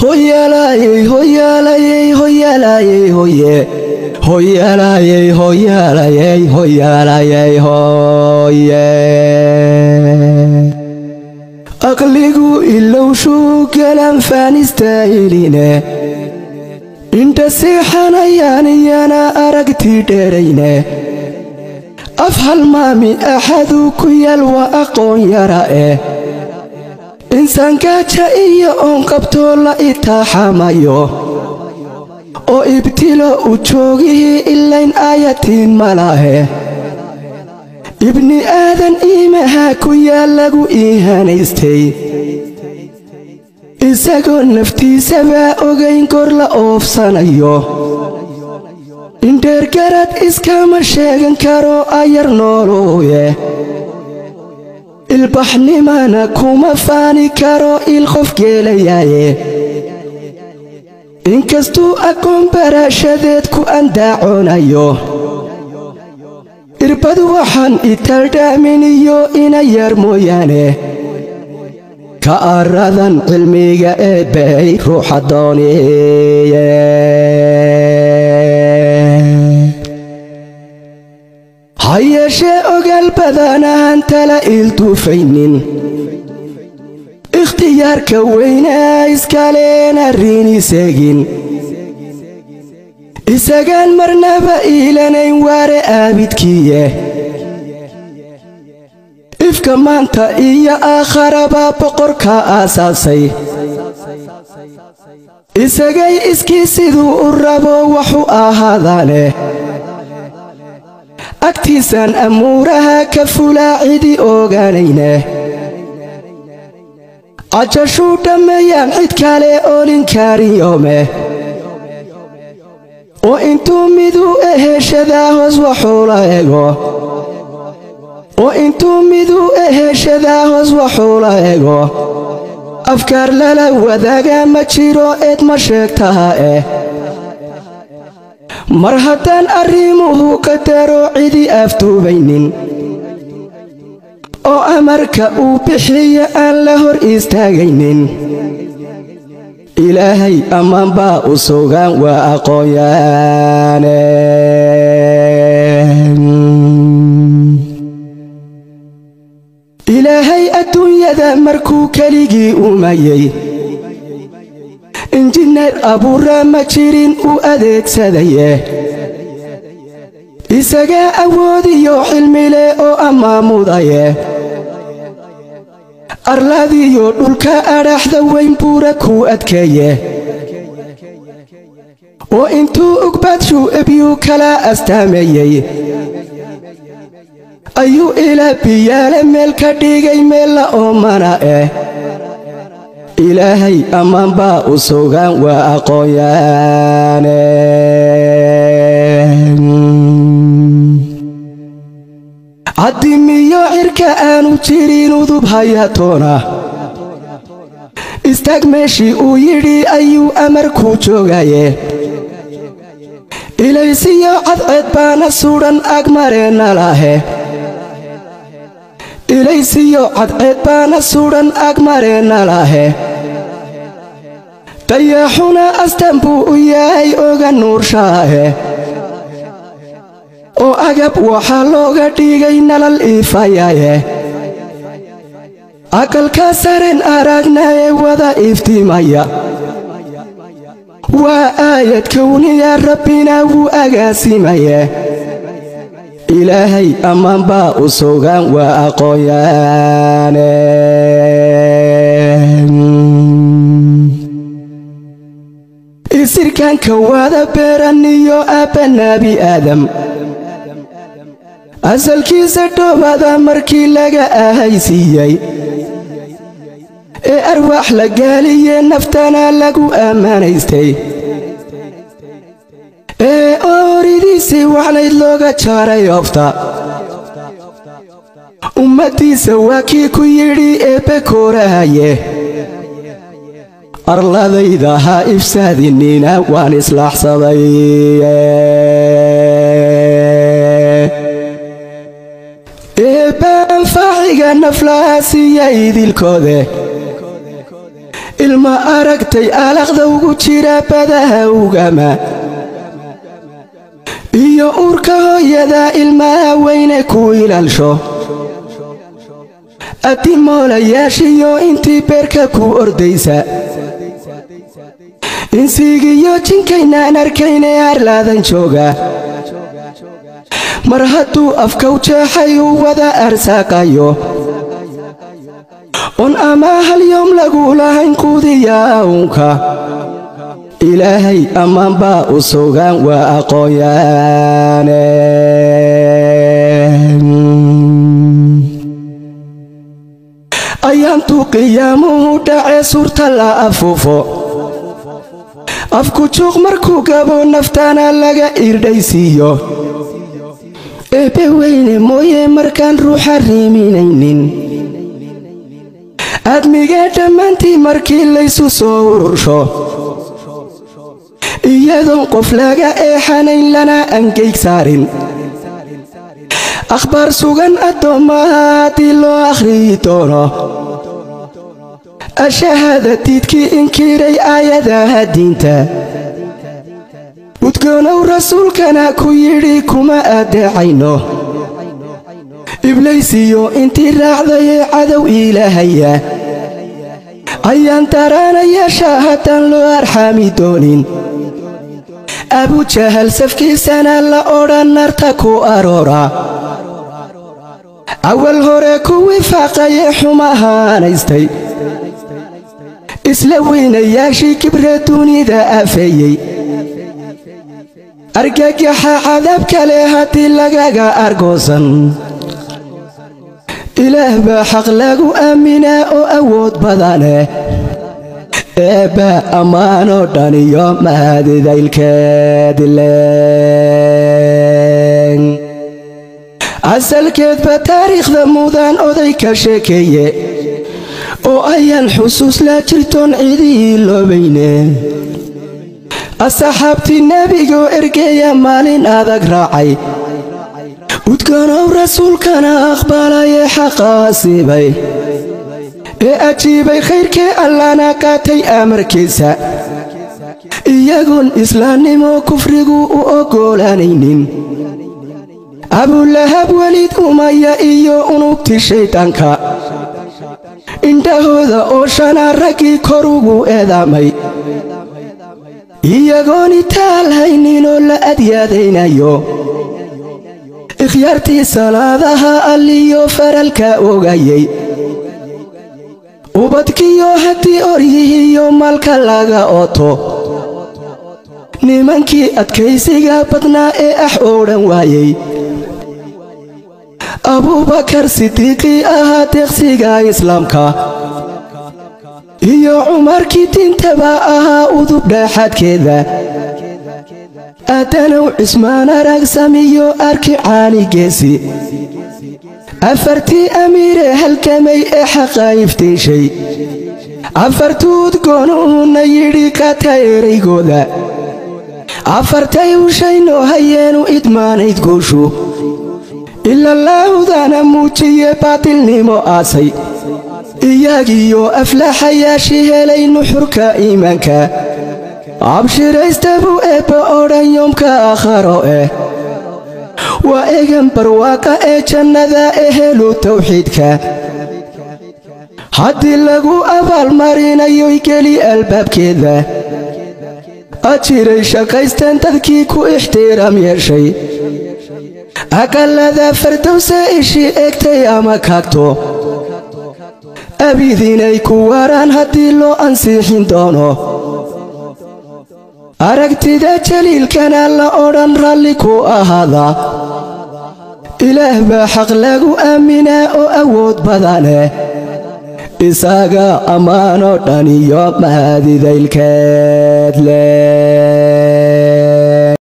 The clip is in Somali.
hoyaalayey hoyaalayey hoyaalayey hoye hoyaalayey hoyaalayey hoyaalayey hoye aqligu ilowshuu galan faanistaailine indha seexanayaan iyana aragtii dheerayne af halmaami axaduu ku yaal waa aqoon yara eh insaankaaja iyo oon qabtoo la itaaxamayo oo ibtilo u joogihii ilayn aayatiin malahe ibni aadan iimaha ku yaal lagu iihanaystay isagoo naftiisabaa ogayn kor la oofsanayo indheergarad iskama sheegan karo ayar noolooye ilbaxnimana kuma faani karo il qof geelayaaye inkastuu aqoon baraashadeed ku andaaconayo irbad waxaan italdhaaminiyo ina yar mooyaane ka aradan cilmiga eebbay ruuxa dooniye ha yeeshee ogaal badanahan tala iilduufaynin ikhtiyaarka weynaa iskaleena riini seegin isagaan marnaba iilanayn waare aabidkiiye ifka maanta iyo aakharabaa boqorka aasaasay isagay iskii siduu u rabo waxu ahaadaane agtiisaan amuuraha ka fulaa cidi ogaanayne cajashuu dhammeeyaan cid kale oolinkarin yoome oo intuu miduu eheshadaa hoos waxuula ego oo intuu miduu eheshadaa hoos waxuula ego afkaar lala wadaaga ma jiro eed ma sheegtaha eh mar haddaan arrimuhu qadaro cidi afduubaynin oo amarka uu bixiya aan la hor istaagaynin ilaahay ammaan baa u sugan waa aqoonyaane ilaahay adduunyada markuu keligii umayey injineer abuura ma jirin uu adeegsadaye isagaa awoodiyo xilmile oo ammaamudaye arlaadiyo dhulka adhaxda weyn buura kuu adkeeye oo intuu ugbaadshu ebyuu kala astaameeyey ayuu ilaa biyaale meel ka dhigay meella oomana eh ilaahay ammaan baa u sugan waa aqoonyaane caddimiyo cirka aanu jirin udub hayatoona istaag meeshii uu yidhi ayuu amarku joogaye ilaysiyo cadceed baana sudhan agmareenna lahe ilaysiyo cadceed baana sudhan agmareenna lahe dayaxuna astan buu u yahay oga nuurshaahe oo agab waxaa looga dhigay nalal iifayaye aqalka saren aragnaye wada iftiimaya waa aayad kowniya rabbina wuu agaasimaye ilaahay ammaan baa u sugan waa aqoonyaane isirkanka wada beeraniyo aabba naabi aadam asalkiisa dhoobada markii laga ahaysiiyey ee arwaax la gaaliye naftana lagu ammaanaystay ee ooridiisii waxnayd looga jaaray oofta ummaddiisa waa kii ku yidhi eebbe koorahaye arladayda ha ifsaadinina waan islaaxsaday eebba anfaaciga naflaha siiya idilkoode ilma aragtay alaqda ugu jira badaha ugama iyo uurka hooyada ilmaha weyne ku ilaalsho adimoolayaashiyo intii beerka ku ordaysa insigiyo jinkaynaan arkayne harlaadan jooga mar hadduu afkow jeexay uu wada arsaaqayo un ama hal yoom lagu lahayn quudiya uunka ilaahay ammaan baa u sugan waa aqoonyaane ayaantuu qiyaamuhu dhacee suurta la afuufo afku juuq markuu gabo naftaana laga irdhaysiiyo eebbe weyne mooye markaan ruuxa riiminaynin aadmigee dhammaantii markii laysu soo urursho iyadoon qof laga eexanayn lana angeyg saarin akhbaar sugan addoommaha haddii loo akhriyi doono ashahaada diidkii inkiray aayadaha diinta udgoonow rasuulkana ku yidhi kuma addeecayno iblaysiyo intii raacdayee cadow iilahaya ayaan daraanayaasha haddaan loo arxaami doonin abujahal safkiisana la odhan narta ku aroora awal hore kuwii faaqayee xumahaanaystay isla weynayaashii kibre dunida afeeyey argagaxa cadaab kale haddii lagaga argoosan ilaah baa xaq lagu aaminaa oo awood badaneh eebba ammaanoo dhan iyo mahadidaylkeedileen asalkeedba taariikhda mudan oday ka sheekeeye oo ayaan xusuus la jirtoon cidii loobayne asxaabtii nebigoo ergeeya maalin adag raacay udgoonow rasuulkana aqbalayee xaqaasiibay ee ajiibay khayrkee allana qaatay amarkiisa iyagoon islaamnimo kufrigu u oggolaanaynin abulahab welid umaya iyo unugti shayddaanka indhahooda oo shana raggii kor ugu eedaamay iyagoon itaal hayninoo la adyaadaynayo ikhyaartii salaadaha alliyo faralka ogayey ubadkiyo haddii oryihiyo malka laga oto nimankii adkaysiga badnaa ee ax oodhan waayey abuubakar sidiiqii ahaa deeqsiga islaamka iyo cumarkii diintaba ahaa udub dhaaxaadkeeda aadanow cismaan aragsamiyo arki caanigeesi afartii amiire halgamay ee xaqa iftiishay afartuu udgoonuhuna yidhi qaata eraygooda afartay ushayno hayeenu idmaanayd guushu ilalaahudana muujiye baatilnimo aasay iyagiyo aflaxayaashii helay nuxurka iimaanka abshiraysta buu eebba odhan yoomka aakharo eh waa egan barwaaqa ee jannada ehelu tawxiidka haddii lagu abaalmarinayoy geli albaabkeeda ajiray shaqaysteen dadkii ku ixtiraam yeeshay aqallada fardowse ishii egtay ama kaagto abidinay ku waraan haddii loo ansiixin doono aragtida jaliilkana la odhan ralli ku ahaada ilaah baa xaq lagu aaminaa oo awood badaneh isaga ammaanoo dhan iyo mahadidaylkeed leh